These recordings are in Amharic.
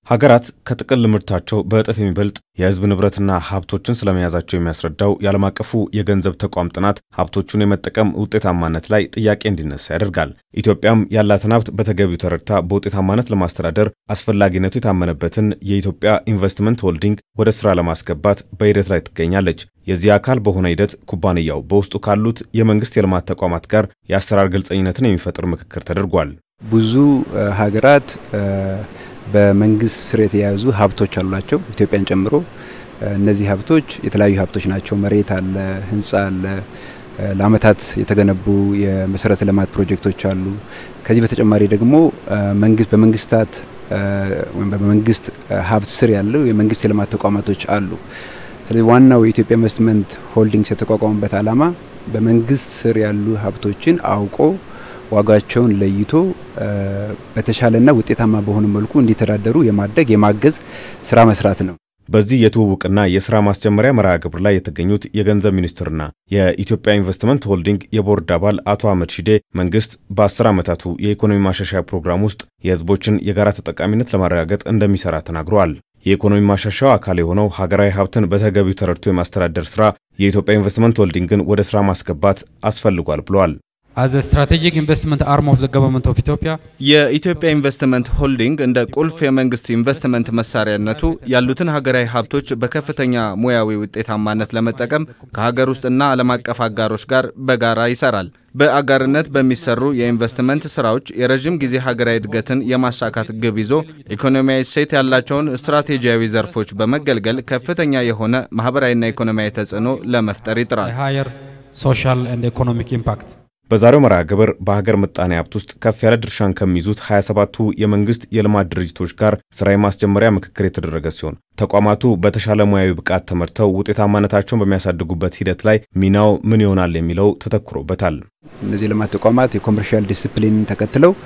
ሀገራት ከጥቅል ምርታቸው በእጥፍ የሚበልጥ የሕዝብ ንብረትና ሀብቶችን ስለመያዛቸው የሚያስረዳው የዓለም አቀፉ የገንዘብ ተቋም ጥናት ሀብቶቹን የመጠቀም ውጤታማነት ላይ ጥያቄ እንዲነሳ ያደርጋል። ኢትዮጵያም ያላትን ሀብት በተገቢው ተረድታ በውጤታማነት ለማስተዳደር አስፈላጊነቱ የታመነበትን የኢትዮጵያ ኢንቨስትመንት ሆልዲንግ ወደ ስራ ለማስገባት በሂደት ላይ ትገኛለች። የዚህ አካል በሆነ ሂደት ኩባንያው በውስጡ ካሉት የመንግስት የልማት ተቋማት ጋር የአሰራር ግልጸኝነትን የሚፈጥር ምክክር ተደርጓል። ብዙ ሀገራት በመንግስት ስር የተያያዙ ሀብቶች አሏቸው ኢትዮጵያን ጨምሮ። እነዚህ ሀብቶች የተለያዩ ሀብቶች ናቸው። መሬት አለ፣ ህንፃ አለ፣ ለአመታት የተገነቡ የመሰረተ ልማት ፕሮጀክቶች አሉ። ከዚህ በተጨማሪ ደግሞ መንግስት በመንግስታት ወይም በመንግስት ሀብት ስር ያለው የመንግስት የልማት ተቋማቶች አሉ። ስለዚህ ዋናው የኢትዮጵያ ኢንቨስትመንት ሆልዲንግስ የተቋቋመበት ዓላማ በመንግስት ስር ያሉ ሀብቶችን አውቆ ዋጋቸውን ለይቶ በተሻለና ውጤታማ በሆነ መልኩ እንዲተዳደሩ የማድረግ የማገዝ ስራ መስራት ነው። በዚህ የትውውቅና የስራ ማስጀመሪያ መርሃ ግብር ላይ የተገኙት የገንዘብ ሚኒስትርና የኢትዮጵያ ኢንቨስትመንት ሆልዲንግ የቦርድ አባል አቶ አህመድ ሺዴ መንግስት በአስር ዓመታቱ የኢኮኖሚ ማሻሻያ ፕሮግራም ውስጥ የህዝቦችን የጋራ ተጠቃሚነት ለማረጋገጥ እንደሚሰራ ተናግረዋል። የኢኮኖሚ ማሻሻያው አካል የሆነው ሀገራዊ ሀብትን በተገቢው ተረድቶ የማስተዳደር ስራ የኢትዮጵያ ኢንቨስትመንት ሆልዲንግን ወደ ስራ ማስገባት አስፈልጓል ብለዋል። አዘ ስትራቴጂክ ኢንቨስትመንት አርም ኦፍ ዘ ገቨርንመንት ኦፍ ኢትዮጵያ የኢትዮጵያ ኢንቨስትመንት ሆልዲንግ እንደ ቁልፍ የመንግስት ኢንቨስትመንት መሳሪያነቱ ያሉትን ሀገራዊ ሀብቶች በከፍተኛ ሙያዊ ውጤታማነት ለመጠቀም ከሀገር ውስጥና ዓለም አቀፍ አጋሮች ጋር በጋራ ይሰራል። በአጋርነት በሚሰሩ የኢንቨስትመንት ስራዎች የረዥም ጊዜ ሀገራዊ እድገትን የማሳካት ግብ ይዞ ኢኮኖሚያዊ እሴት ያላቸውን ስትራቴጂያዊ ዘርፎች በመገልገል ከፍተኛ የሆነ ማህበራዊና ኢኮኖሚያዊ ተጽዕኖ ለመፍጠር ይጥራል። ሃየር ሶሻል ኤንድ ኢኮኖሚክ ኢምፓክት በዛሬው መርሃ ግብር በሀገር ምጣኔ ሀብት ውስጥ ከፍ ያለ ድርሻን ከሚይዙት 27ቱ የመንግስት የልማት ድርጅቶች ጋር ስራ የማስጀመሪያ ምክክር የተደረገ ሲሆን ተቋማቱ በተሻለ ሙያዊ ብቃት ተመርተው ውጤታማነታቸውን በሚያሳድጉበት ሂደት ላይ ሚናው ምን ይሆናል የሚለው ተተኩሮበታል። እነዚህ የልማት ተቋማት የኮመርሻል ዲስፕሊን ተከትለው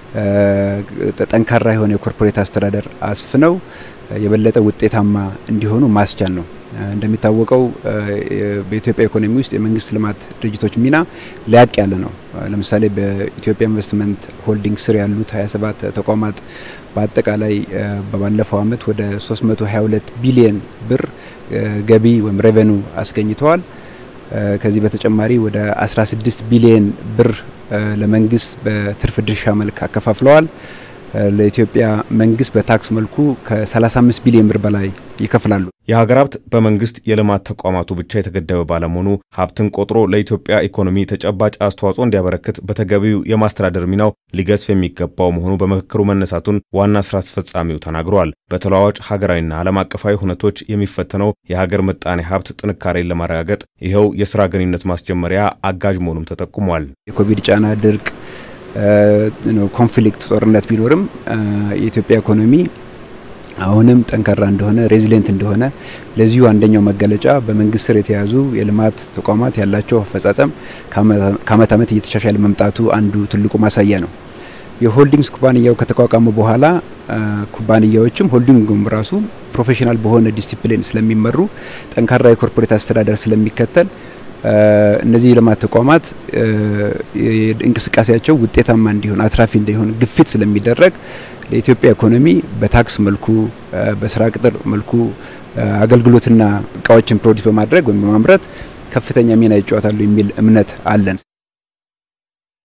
ጠንካራ የሆነ የኮርፖሬት አስተዳደር አስፍነው የበለጠ ውጤታማ እንዲሆኑ ማስቻል ነው። እንደሚታወቀው በኢትዮጵያ ኢኮኖሚ ውስጥ የመንግስት ልማት ድርጅቶች ሚና ሊያቅ ያለ ነው። ለምሳሌ በኢትዮጵያ ኢንቨስትመንት ሆልዲንግ ስር ያሉት 27 ተቋማት በአጠቃላይ በባለፈው አመት ወደ 322 ቢሊየን ብር ገቢ ወይም ሬቨኑ አስገኝተዋል። ከዚህ በተጨማሪ ወደ 16 ቢሊየን ብር ለመንግስት በትርፍ ድርሻ መልክ አከፋፍለዋል። ለኢትዮጵያ መንግስት በታክስ መልኩ ከ35 ቢሊዮን ብር በላይ ይከፍላሉ። የሀገር ሀብት በመንግስት የልማት ተቋማቱ ብቻ የተገደበ ባለመሆኑ ሀብትን ቆጥሮ ለኢትዮጵያ ኢኮኖሚ ተጨባጭ አስተዋጽኦ እንዲያበረክት በተገቢው የማስተዳደር ሚናው ሊገዝፍ የሚገባው መሆኑ በምክክሩ መነሳቱን ዋና ስራ አስፈጻሚው ተናግረዋል። በተለዋዋጭ ሀገራዊና ዓለም አቀፋዊ ሁነቶች የሚፈተነው የሀገር ምጣኔ ሀብት ጥንካሬን ለማረጋገጥ ይኸው የስራ ግንኙነት ማስጀመሪያ አጋዥ መሆኑም ተጠቁሟል። የኮቪድ ጫና፣ ድርቅ ኮንፍሊክት ጦርነት ቢኖርም የኢትዮጵያ ኢኮኖሚ አሁንም ጠንካራ እንደሆነ ሬዚሊየንት እንደሆነ ለዚሁ አንደኛው መገለጫ በመንግስት ስር የተያዙ የልማት ተቋማት ያላቸው አፈጻጸም ከአመት አመት እየተሻሻለ መምጣቱ አንዱ ትልቁ ማሳያ ነው። የሆልዲንግስ ኩባንያው ከተቋቋመ በኋላ ኩባንያዎችም ሆልዲንጉም ራሱ ፕሮፌሽናል በሆነ ዲሲፕሊን ስለሚመሩ ጠንካራ የኮርፖሬት አስተዳደር ስለሚከተል እነዚህ የልማት ተቋማት እንቅስቃሴያቸው ውጤታማ እንዲሆን አትራፊ እንዲሆን ግፊት ስለሚደረግ ለኢትዮጵያ ኢኮኖሚ በታክስ መልኩ በስራ ቅጥር መልኩ አገልግሎትና እቃዎችን ፕሮዲስ በማድረግ ወይም በማምረት ከፍተኛ ሚና ይጫወታሉ የሚል እምነት አለን።